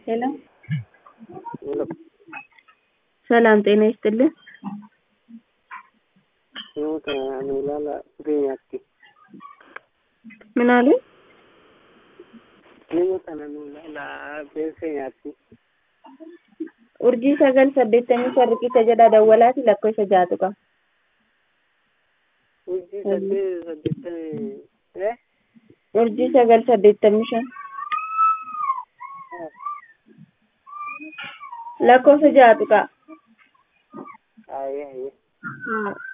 ሄሎ ሄሎ ሰላም ጤና ይስጥልን። Namoota nu ilaala biyyaatti. ምን አሉ? Namoota nu ilaala biyyaatti. urjii sagal saddeettamii sarriqicha jedha dawwalaati lakkoofsa jaatu qaba. Hojii saddeet saddeettamii eh urjii sagal saddeettamii shan lakkoofsa jaatu qaba. ayee ayee. Haa.